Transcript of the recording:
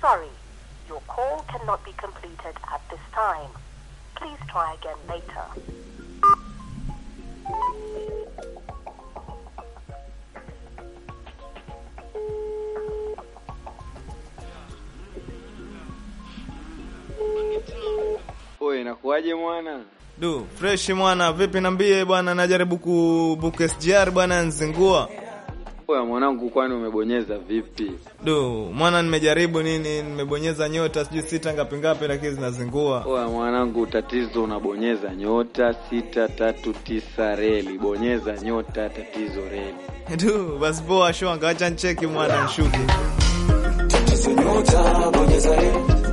sorry. Your call cannot be completed at this time. Please try again later. Oe, inakuwaje mwana? Du, fresh mwana, vipi nambie bwana, najaribu kubook SGR bwana nzingua. Oya mwanangu, kwani umebonyeza vipi? Du, mwana nimejaribu nini, nimebonyeza nyota sijui sita ngapi ngapi lakini zinazingua. Oya mwanangu, tatizo unabonyeza nyota sita tatu tisa reli, bonyeza nyota tatizo reli. Du, basi poa shwanga, acha ncheki mwana nshuke. Nyota bonyeza reli